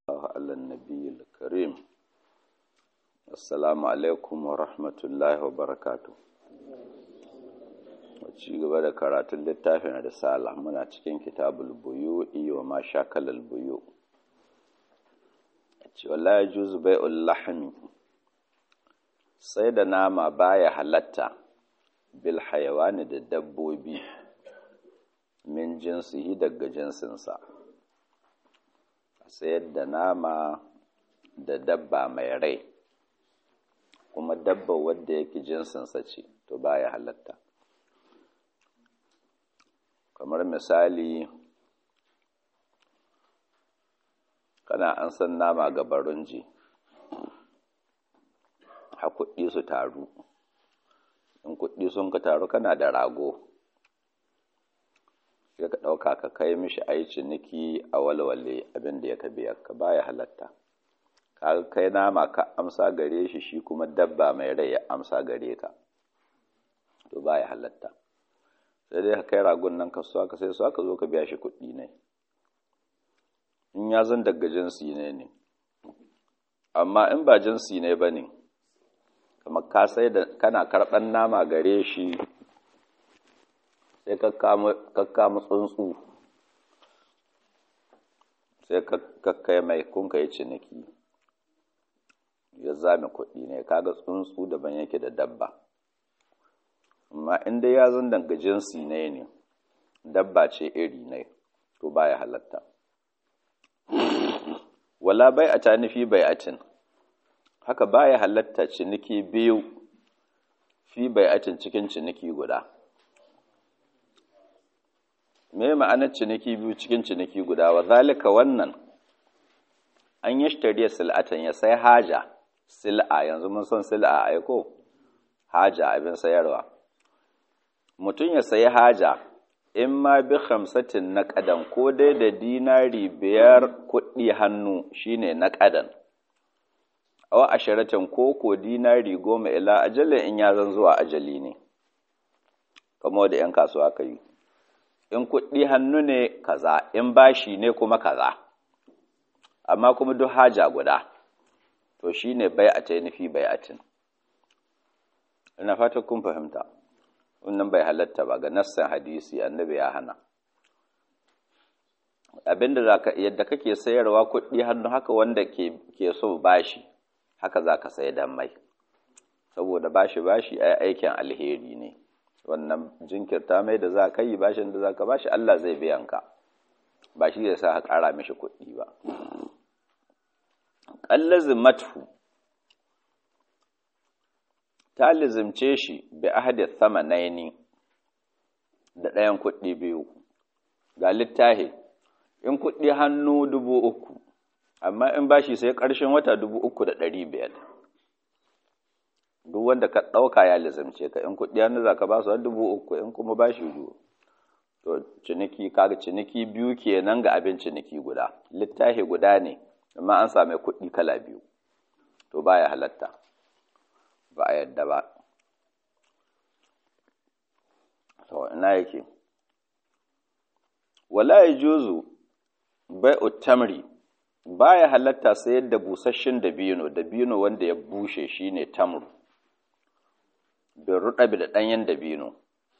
على النبي الكريم السلام عليكم ورحمة الله وبركاته ci gaba da karatun littafin risala muna cikin kitabul buyu'i wa ma shakalal buyu ce wala yajuzu bai'ul lahmi sai da nama baya halatta bil hayawani da dabbobi min jinsihi daga jinsinsa sayar da nama da dabba mai rai kuma dabba wadda yake jinsinsa ce to baya halatta kamar misali kana an san nama ga barunji ha kuɗi su taru in kuɗi sun ka taru kana da rago sai ka ɗauka ka kai mishi ai ciniki a walwale abin da ya ka biya ka baya halatta ka kai nama ka amsa gare shi shi kuma dabba mai rai ya amsa gare ka to baya halatta sai dai ka kai ragon nan ka so ka sai so ka zo ka biya shi kuɗi ne in ya zan daga jinsi ne ne amma in ba jinsi ne ba ne kamar ka sai da kana karɓan nama gare shi sai ka kama tsuntsu sai ka kai mai kun ka yi ciniki ya zame kuɗi ne kaga tsuntsu daban yake da dabba amma inda ya zan danga jinsi ne ne dabba ce iri ne to baya halatta wala bai a tanifi bai atin haka baya halatta ciniki biyu fi bai atin cikin ciniki guda me ma'anar ciniki biyu cikin ciniki guda wa zalika wannan an yi shitariya sil'atan ya sai haja sil'a yanzu mun san sil'a aiko haja abin sayarwa mutum ya sayi haja in ma bi hamsatin na ƙadan ko dai da dinari biyar kuɗi hannu shine na ƙadan awa ashiratin ko ko dinari goma ila ajalin in ya zan zuwa ajali ne kamar da 'yan kasuwa ka yi in kuɗi hannu ne kaza in bashi ne kuma kaza amma kuma duk haja guda to shine bai a nufi bai atin ina fata kun fahimta wannan bai halatta ba ga nassan hadisi annabi ya hana abinda zaka yadda kake sayarwa kuɗi hannu haka wanda ke ke so bashi haka zaka sayi dan mai saboda bashi bashi ai aikin alheri ne wannan jinkirta mai da za ka yi bashin da za ka bashi Allah zai biyan ka ba shi zai sa ka ƙara mishi kuɗi ba ƙallazin matfu ta lizimce shi bi ahadi sama naini da ɗayan kuɗi biyu ga littahi in kuɗi hannu dubu uku amma in bashi sai ƙarshen wata dubu uku da ɗari biyar duk wanda ka ɗauka ya lizamce ka in kuɗi hannu za ka ba su dubu uku in kuma ba shi biyu to ciniki kaga ciniki biyu kenan ga abin ciniki guda littafi guda ne amma an same kuɗi kala biyu to baya halatta ba a yadda ba to ina yake wala yajuzu bai'u tamri baya halatta sayar da busasshen dabino dabino wanda ya bushe shine tamru bin ruɗabi da ɗanyen dabino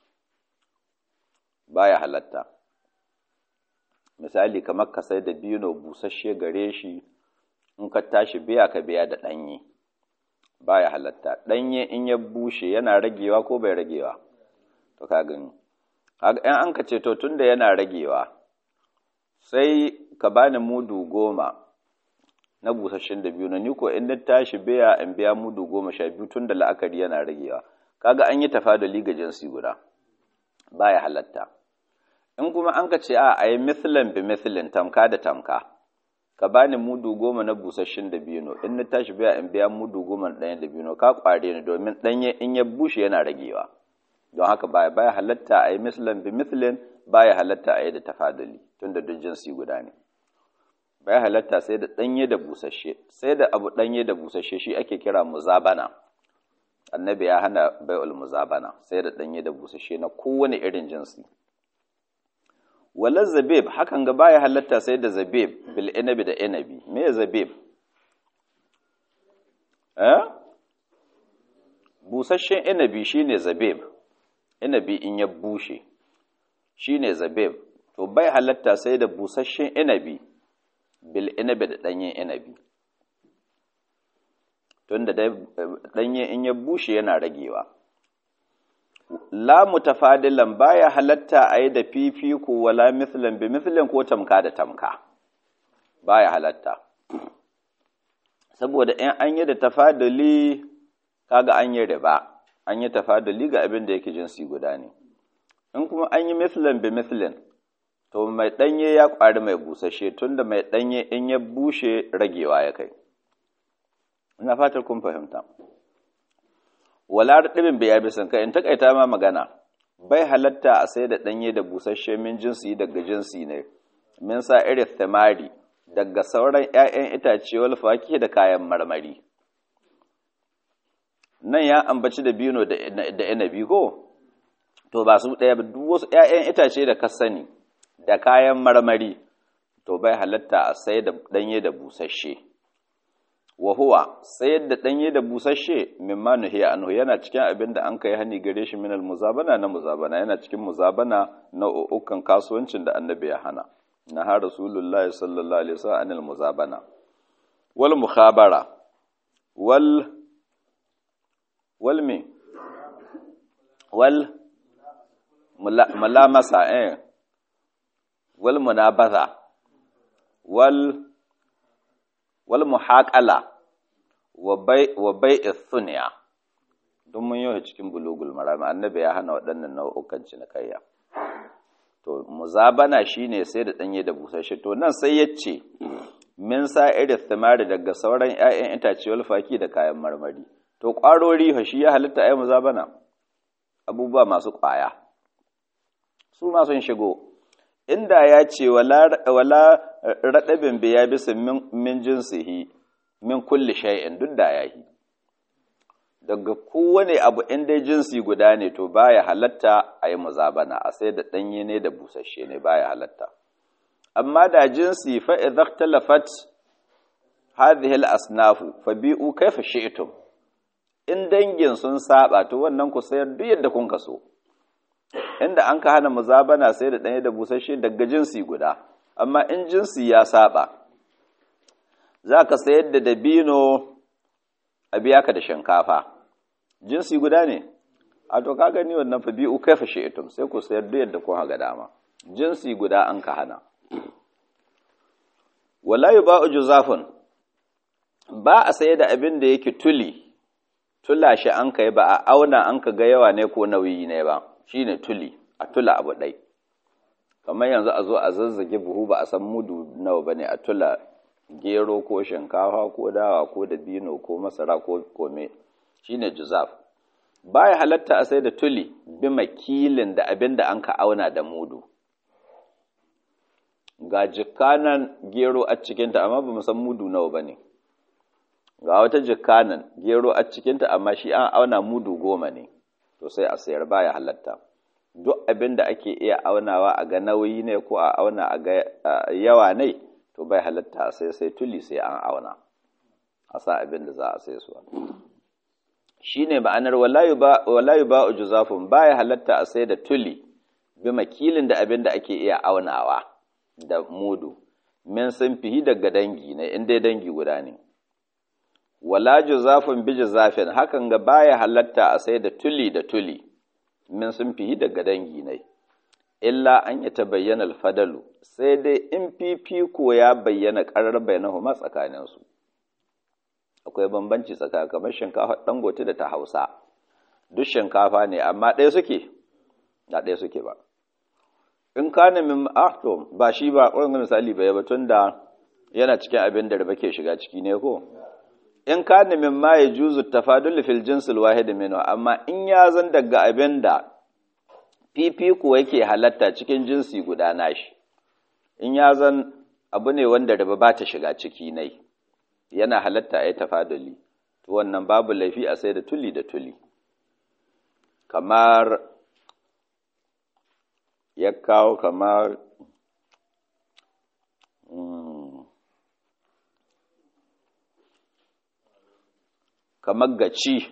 baya halatta misali kamar ka sai dabino busasshe gare shi in ka tashi biya ka biya da ɗanye baya halatta ɗanye in ya bushe yana ragewa ko bai ragewa to ka gani in an ka ce to tunda yana ragewa sai ka bani mudu goma na busasshen dabino ni ko in na tashi biya in biya mudu goma sha biyu tun da la'akari yana ragewa kaga an yi tafadali ga jinsi guda baya halatta in kuma an ka ce a a yi mithlan bi mithlin tamka da tamka ka bani mudu goma na busasshen dabino in na tashi biya in biya mudu goma na ɗanyen dabino ka kware ni domin ɗanye in ya bushe yana ragewa don haka baya baya halatta a yi mithlan bi mithlin baya halatta a yi da tafadali tun da duk jinsi guda ne baya halatta sai da ɗanye da busasshe sai da abu ɗanye da busasshe shi ake kira muzabana annabi ya hana bai'ul muzabana sai da ɗanye da busasshe na kowane irin jinsi wala zabib hakan ga baya halatta sai da zabib bil inabi da inabi me zabib eh busasshen inabi shine zabib inabi in ya bushe shine zabib to bai halatta sai da busasshen inabi bil inabi da danyen inabi tunda dai danye in ya bushe yana ragewa la mutafadilan baya halatta a yi da fifiko wala mithlan bi mithlin ko tamka da tamka baya halatta saboda in an yi da tafaduli kaga an yi riba an yi tafaduli ga abin da yake jinsi guda ne in kuma an yi mithlan bi mithlin to mai danye ya kwari mai busashe tunda mai danye in ya bushe ragewa ya kai ina fatar kun fahimta wala ɗibin bai yabi sun kai in takaita ma magana bai halatta a sai da ɗanye da busasshe min jinsi daga jinsi ne min sa irin thamari daga sauran 'ya'yan itace wal faki da kayan marmari nan ya ambaci da bino da inabi ko to ba su ɗaya ba duk wasu 'ya'yan itace da ka sani da kayan marmari to bai halatta a sai da ɗanye da busasshe wa huwa sayar da ɗanye da busasshe mimma nuhiya anhu yana cikin abin da an kai hani gare shi minal muzabana na muzabana yana cikin muzabana na ukan kasuwancin da annabi ya hana na har rasulullahi sallallahu alaihi wasallam anil muzabana wal mukhabara wal wal me wal mulamasa eh wal munabaza wal wal muhaqala wa bai wa bai'i thunya don mun yi cikin bulugul marami annabi ya hana waɗannan nau'ukan cinikayya to muzabana shine sai da danye da busasshe to nan sai yace min sa'iri thimari daga sauran ƴaƴan itace wal faki da kayan marmari to ƙwarori fa shi ya halitta ayi muzabana abubuwa masu ƙwaya su ma sun shigo inda ya ce wala raɗabin biya bisa min jinsihi min kulli shay'in duk da yahi daga kowane abu in dai jinsi guda ne to baya halatta a yi muzabana a sai da ɗanye ne da busasshe ne baya halatta amma da jinsi fa idza ikhtalafat hadhihi al-asnafu fa bi'u kayfa shi'tum in dangin sun saba to wannan ku sayar duk yadda kun kaso inda an ka hana muzabana sai da ɗanye da busasshe daga jinsi guda amma in jinsi ya saba za ka sayar da dabino a biya ka da shinkafa jinsi guda ne a to ka gani wannan fa biyu kai fashe itum sai ku sayar da yadda kun haga dama jinsi guda an ka hana wala yuba'u juzafun ba a sayar da abin da yake tuli tula shi an kai ba a auna an ka ga yawa ne ko nauyi ne ba shine tuli a tula abu ɗai kamar yanzu a zo a zazzage buhu ba a san mudu nawa bane a tula gero ko shinkafa ko dawa ko dabino ko masara ko kome shine juzaf baya halatta a sai da tuli bi makilin da abin da an ka auna da mudu ga jikanan gero a cikinta amma ba san mudu nawa bane ga wata jikanan gero a cikinta amma shi an auna mudu goma ne to sai a sayar baya halatta duk abin da ake iya aunawa a ga nauyi ne ko a auna a ga yawa ne to bai halatta sai sai tuli sai an auna a sa abin da za a sai su shi ne ma'anar walayu ba ujuzafun baya halatta a sai da tuli bi makilin da abin da ake iya aunawa da mudu min sun fihi daga dangi ne in dai dangi guda ne wala juzafun bi juzafin hakan ga baya halatta a sai da tuli da tuli min sun fihi daga dangi ne illa an yi ta bayyana alfadalu sai dai in fifiko ya bayyana ƙarar bayanahuma tsakaninsu akwai bambanci tsakanin kamar shinkafa dangote da ta hausa duk shinkafa ne amma ɗaya suke na ɗaya suke ba in ka nemi to ba shi ba ƙwarin misali bai ba tun da yana cikin abin da riba ke shiga ciki ne ko in ka nemi ma ya juzu tafadul fil jinsil wahid minhu amma in ya zan daga abin da fifiko yake halatta cikin jinsi guda nashi in ya zan abu ne wanda riba ba ta shiga ciki nai yana halatta a yi tafaduli to wannan babu laifi a sai da tuli da tuli kamar ya kawo kamar kamar gaci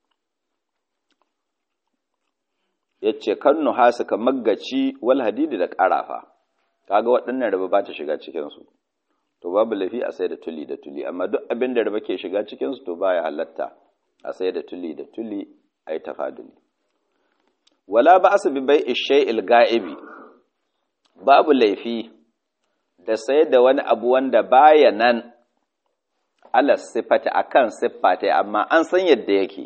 ya ce kan nuhasu kamar gaci wal hadidi da ƙarafa kaga waɗannan raba ba ta shiga cikinsu to babu lafi a sai da tuli da tuli amma duk abin da raba ke shiga cikinsu to baya halatta a sai da tuli da tuli a yi tafaduli wala ba su bi bai ishe ga'ibi babu laifi da sai da wani abu wanda baya nan ala siffata akan siffata amma an san yadda yake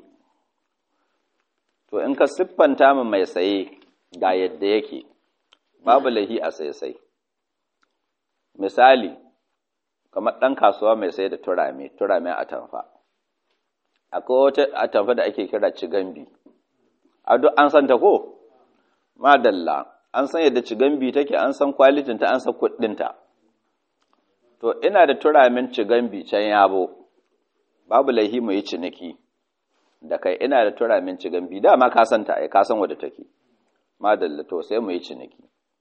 to in ka siffanta mu mai saye ga yadda yake babu lahi a sai sai misali kamar ɗan kasuwa mai sai da turame turame a tamfa akwai wata atamfa da ake kira cigambi a duk an san ta ko madalla an san yadda cigambi take an san kwalitinta an san kuɗinta to ina da turamin cigambi can yabo babu laihi mu yi ciniki da kai ina da turamin cigambi dama ka san ta ai ka san wadda take madalla to sai mu yi ciniki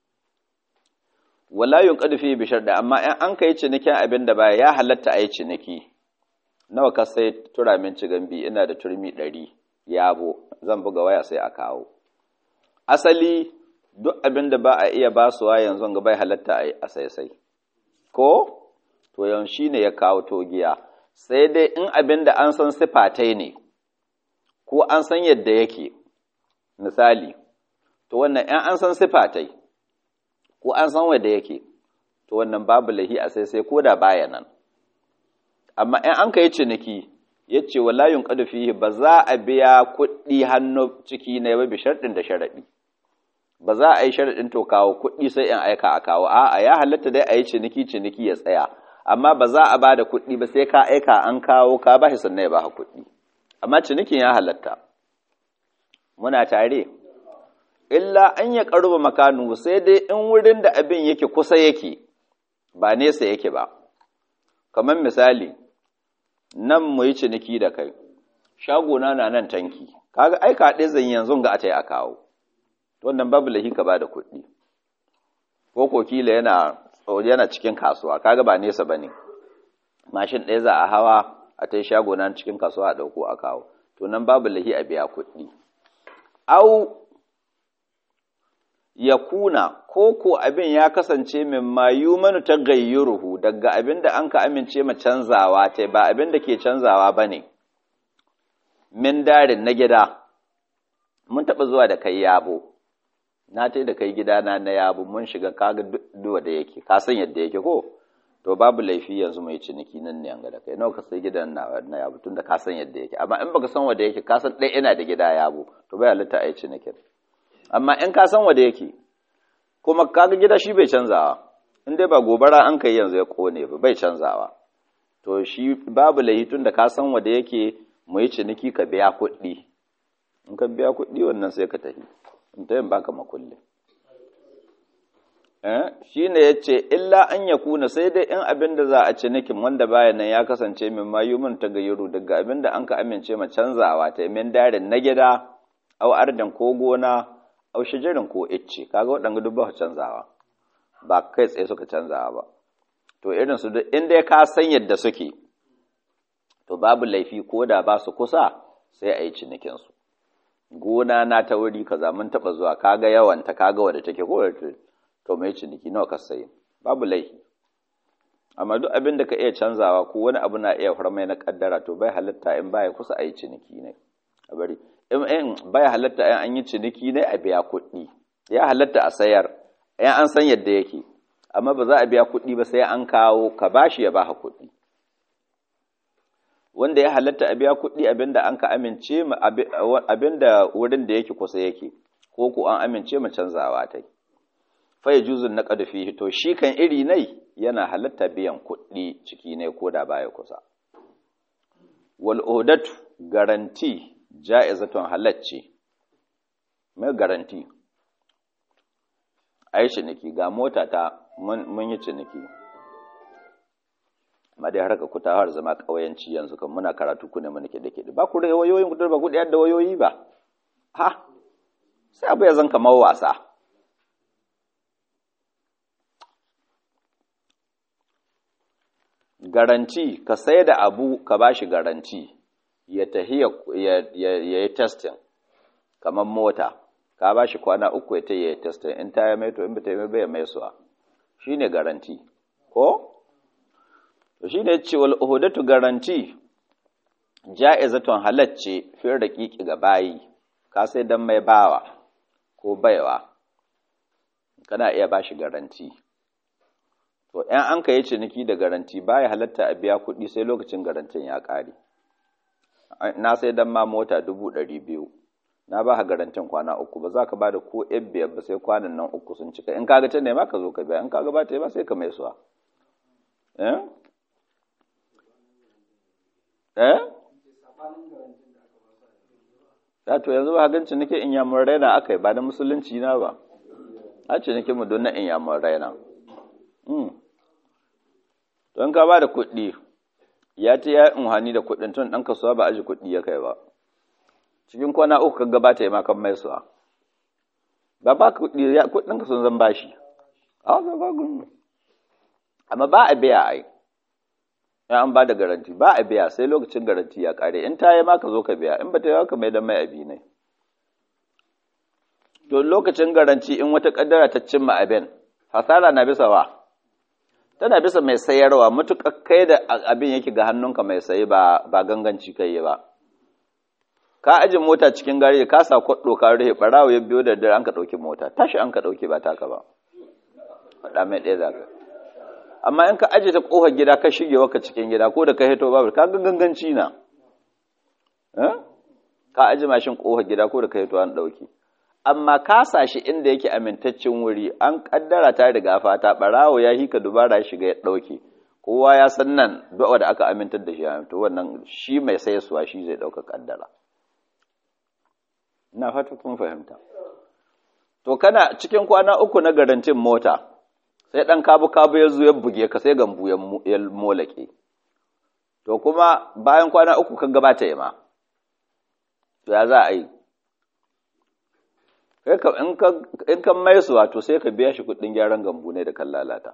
wala yunqadu fi bi sharda amma in an kai cinikin abin da baya ya halatta a yi ciniki nawa ka sai turamin cigambi ina da turmi ɗari yabo zan buga waya sai a kawo asali duk abin da ba a iya basuwa yanzu ga bai halatta a sai sai ko to yan shi ne ya kawo togiya sai dai in abin da an san sifatai ne ko an san yadda yake misali to wannan ‘yan an san sifatai ko an san wadda yake to wannan babu lahi a sai sai ko da baya nan amma ‘yan an ka yi ciniki ya ce wa layun ƙadufi ba za a biya kuɗi hannu ciki na yaba bi sharɗin da sharaɗi ba za a yi sharaɗin to kawo kuɗi sai in aika a kawo a'a ya halatta dai a yi ciniki ciniki ya tsaya amma ba za a ba da kuɗi ba sai ka aika an kawo ka ba shi sannan ya ba kuɗi amma cinikin ya halatta muna tare illa an ya ƙaruba makanu sai dai in wurin da abin yake kusa yake ba nesa yake ba kamar misali nan mu yi ciniki da kai shagona na nan tanki kaga aika ɗaya zan yanzu ga a ta yi a kawo wannan babu lahi ka ba da kuɗi ko ko kila yana yana cikin kasuwa kaga ba nesa ba ne mashin ɗaya za a hawa a ta yi shago nan cikin kasuwa a ɗauko a kawo to nan babu lahi a biya kuɗi au ya kuna ko ko abin ya kasance min mayu manu ta gayyuruhu daga abin da an ka amince ma canzawa ta ba abin da ke canzawa ba ne min darin na gida mun taɓa zuwa da kai yabo na ta da kai gidana na yabo mun shiga kaga duwa da yake ka san yadda yake ko to babu laifi yanzu mai ciniki nan ne yanga da kai nawa ka sai gidan na na yabo tunda ka san yadda yake amma in baka san wanda yake ka san dai ina da gida yabo to bai halitta a yi cinikin amma in ka san wanda yake kuma kaga gida shi bai canzawa in dai ba gobara an kai yanzu ya kone ba bai canzawa to shi babu laifi tunda ka san wanda yake mu yi ciniki ka biya kuɗi in ka biya kuɗi wannan sai ka tafi in ta yin baka makulli shi ne ya ce illa an ya kuna sai dai in abin da za a ci nikin wanda baya nan ya kasance min mayumin ta gayyaru daga abin da an ka amince ma canzawa ta min darin na gida au ardan ko gona au shijirin ko icce kaga waɗanda duk ba canzawa ba kai tsaye suka canzawa ba to irin su duk inda ka san yadda suke to babu laifi ko da ba su kusa sai a yi cinikinsu gona na ta wuri kaza mun taɓa zuwa kaga yawanta kaga wadda take ko to mai ciniki nawa ka sayi babu laifi amma duk abin da ka iya canzawa ko wani abu na iya farmai na kaddara to bai halatta in baya kusa a yi ciniki ne a bari in baya halatta in an yi ciniki ne a biya kuɗi ya halatta a sayar in an san yadda yake amma ba za a biya kuɗi ba sai an kawo ka bashi ya baka kuɗi wanda ya halatta a biya kuɗi abinda an ka amince ma abinda wurin da yake kusa yake ko ko an amince ma canzawa ta fa yajuzun naqad fihi to shi kan iri nai yana halatta biyan kuɗi ciki ne ko da baya kusa wal udatu garanti ja'izatun halacci mai garanti ai ciniki ga mota ta mun yi ciniki amma dai harka ku ta har zama ƙauyanci yanzu kan muna karatu ku ne mana ke da ke ba ku da wayoyin ku ba ku da yadda wayoyi ba ha sai abu ya zan kamar wasa garanti ka sai da abu ka ba shi garanti ya tahi ya yi testing kamar mota ka ba shi kwana uku ya ta yi testing in ta yi mai to in ba ta yi mai bai mai suwa shi ne garanti ko? to shi ne ce wal uhudatu garanti ja'izatun halacce fiye da kiki ga bayi ka sai dan mai bawa ko baiwa kana iya ba shi garanti to ‘yan an ka yi ciniki da garanti baya halatta a biya kuɗi sai lokacin garantin ya ƙare na sai dan ma mota dubu ɗari biyu na ba garantin kwana uku ba za ka ba da ko ‘yan biyar ba sai kwanan nan uku sun cika in kaga ta nema ka zo ka biya in kaga ba ta yi ba sai ka mai suwa eh eh ya to yanzu ba gan ciniki in yamun raina aka yi ba da musulunci na ba a ciniki mu don na in yamun raina don ka ba da kuɗi ya ta ya unhani da kuɗin tun ɗan kasuwa ba aji kuɗi ya kai ba cikin kwana uku ka gabata ya makan mai suwa ba ba kuɗi kuɗin ka sun zan bashi a ba ba gudu amma ba a biya ai ya an ba da garanti ba a biya sai lokacin garanti ya ƙare in ta yi ma ka zo ka biya in ba ta yi ka mai da mai abi ne to lokacin garanti in wata ƙaddara ta cimma abin hasara na bisa wa tana bisa mai sayarwa matuƙa kai da abin yake ga hannunka mai sayi ba ba ganganci kai ba ka aje mota cikin gari ka sa kwaɗo ka rufe ɓarawo ya biyo da dare an ka ɗauki mota tashi an ka ɗauke ba taka ba faɗa mai ɗaya za ka amma in ka aje ta ƙofar gida ka shige waka cikin gida ko da ka hito babu ka ga ganganci na ka aje mashin ƙofar gida ko da ka hito an ɗauki amma ka sa shi inda yake amintaccen wuri an kaddara ta riga fata barawo ya hika dubara shiga ya dauke kowa ya san nan du'a da aka amintar da shi to wannan shi mai sayarwa shi zai dauka kaddara ina fata kun fahimta to kana cikin kwana uku na garantin mota sai dan kabu kabu ya zo ya buge ka sai gambu ya molake to kuma bayan kwana uku ka gabata ya ma to ya za a yi in kan mai su wato sai ka biya shi kudin gyaran gambu ne da kan lalata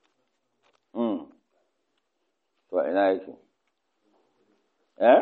to ina yake eh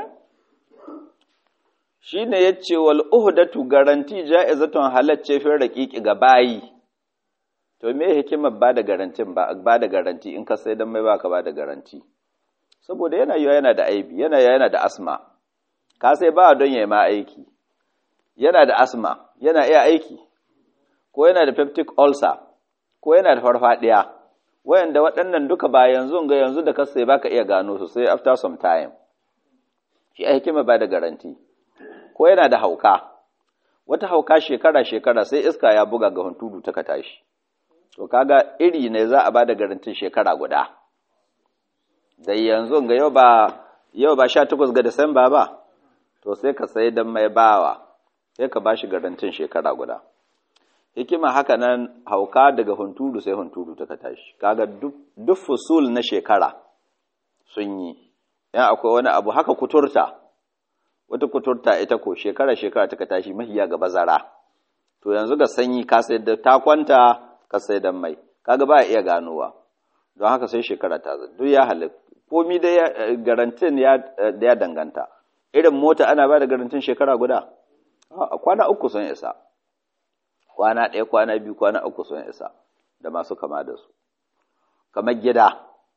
shi ne ya ce wal uhdatu garanti ja'izatun halacce fi raqiqi ga bayi to me hikimar ba da garantin ba ba da garanti in ka sai dan mai baka ba da garanti saboda yana yiwa yana da aibi yana yana da asma ka sai ba don yayi ma aiki yana da asma yana iya aiki ko yana da peptic ulcer ko yana da farfadiya wayanda waɗannan duka ba yanzu ga yanzu da kasa baka iya gano su sai after some time shi a hikima ba da garanti ko yana da hauka wata hauka shekara shekara sai iska ya buga ga huntudu ta ka tashi to kaga iri ne za a ba da garantin shekara guda da yanzu ga yau ba yau ba 18 ga Disamba ba to sai ka sai dan mai bawa sai ka bashi garantin shekara guda hikima haka nan hauka daga hunturu sai hunturu ta tashi kaga duk fusul na shekara sun yi yan akwai wani abu haka kuturta wata kuturta ita ko shekara shekara ta tashi mahiya ga bazara to yanzu ga sanyi ka sai da ta kwanta ka sai da mai kaga ba iya ganowa don haka sai shekara ta duk ya halitta komi da garantin ya danganta irin mota ana ba da garantin shekara guda kwana uku sun isa kwana ɗaya kwana biyu kwana uku sun isa da masu kama da su kamar gida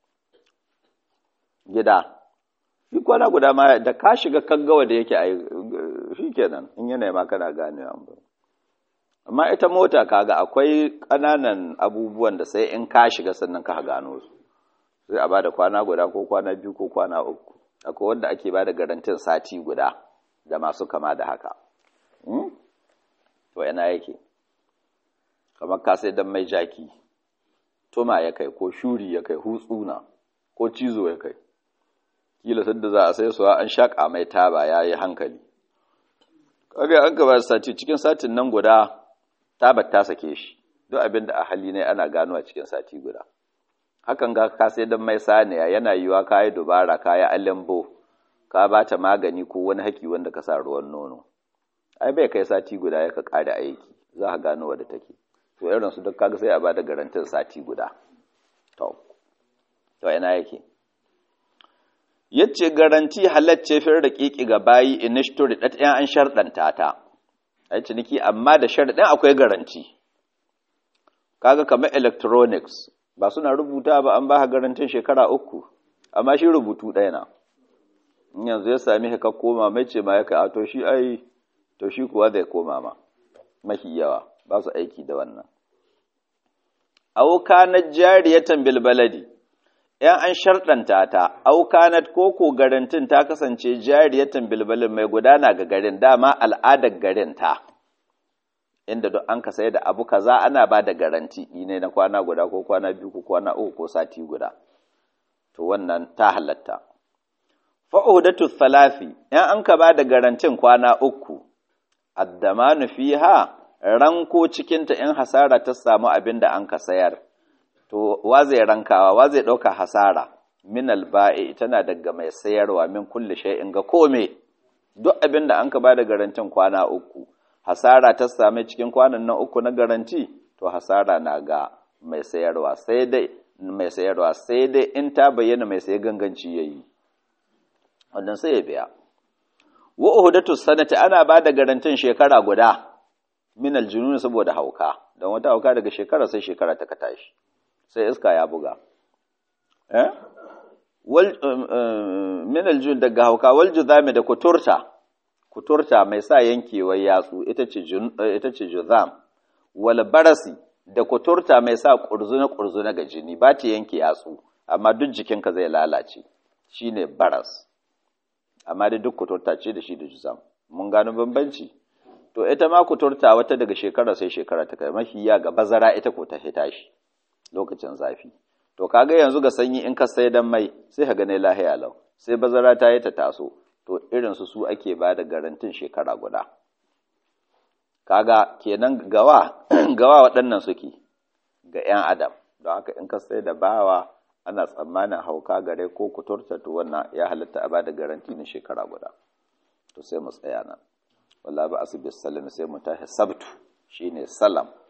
gida shi kwana guda ma da ka shiga kaggawa da yake a shi kenan in yanayi ma kana gane amma ita mota kaga akwai ƙananan abubuwan da sai in ka shiga sannan ka gano su sai a bada kwana guda ko kwana biyu ko kwana uku akwai wanda ake bada garantin sati guda da masu kama da haka to yana yake kamar ka sai dan mai jaki tuma ya kai ko shuri ya kai hutsuna ko cizo ya kai kila sadda za a sai suwa an shaƙa mai taba ya yi hankali kaga an gaba sati cikin satin nan guda tabar ta sake shi duk abin da a hali ne ana gano a cikin sati guda hakan ga ka sai dan mai saniya yana yiwa ka yi dubara ka yi alambo ka ba ta magani ko wani haki wanda ka sa ruwan nono ai bai kai sati guda ya ka ƙara aiki za ka gano wadda take to irin su duk kaga sai a bada garantin sati guda to to ina yake yace garanti halacce fir da kiki ga bayi inishturi dat ɗan an sharɗanta ta ai ciniki amma da sharɗin akwai garanti kaga kamar electronics ba suna rubuta ba an ba garantin shekara uku amma shi rubutu ɗaya na in yanzu ya sami ka koma mai ce ma ya ka to shi ai to shi kuwa zai koma ma mafi yawa ba su aiki da wannan auka na jariyatan bilbaladi ‘yan an sharɗanta ta, aukanat koko garantin ta kasance jariyatan bilbalin mai gudana ga garin dama al'adar garin ta, inda duk an ka sai da abu kaza ana ba da garanti ne na kwana guda ko kwana biyu ko kwana uku ko sati guda, to wannan ta halatta. Fa'udatu thalafi, ‘yan an ka ba da garantin kwana uku, addamanu fiha ranko cikinta in hasara ta samu abin da an ka sayar. to wa zai rankawa wa zai ɗauka hasara min alba'i tana daga mai sayarwa min kulli shay'in ga kome duk abin da an ka bada garantin kwana uku hasara ta same cikin kwanan nan uku na garanti to hasara na ga mai sayarwa sai dai mai sayarwa sai dai in ta bayyana mai sayi ganganci yayi wannan sai ya biya wa uhudatu sanati ana bada garantin shekara guda min aljunun saboda hauka don wata hauka daga shekara sai shekara ta ka tashi sai iska ya buga eh wal min aljun daga hauka wal juzami da kuturta kuturta mai sa yankewar yatsu ita ce ita ce juzam wal barasi da kuturta mai sa kurzuna kurzuna ga jini ba ta yanke yatsu amma duk jikinka zai lalace shine baras amma dai duk kuturta ce da shi da juzam mun gano bambanci to ita ma kuturta wata daga shekara sai shekara ta kai mafi ya ga bazara ita ko ta fita shi lokacin zafi to kaga yanzu ga sanyi in ka sai dan mai sai ka ga ne lahiya lau sai bazara ta yi ta taso to irin su su ake ba da garantin shekara guda kaga kenan gawa gawa waɗannan suke ga 'yan adam don haka in ka sai da bawa ana tsammanin hauka gare ko kuturta to wannan ya halatta a ba da garanti na shekara guda to sai mu tsaya nan wallahi ba asibis salam sai mu tashi sabtu shine salam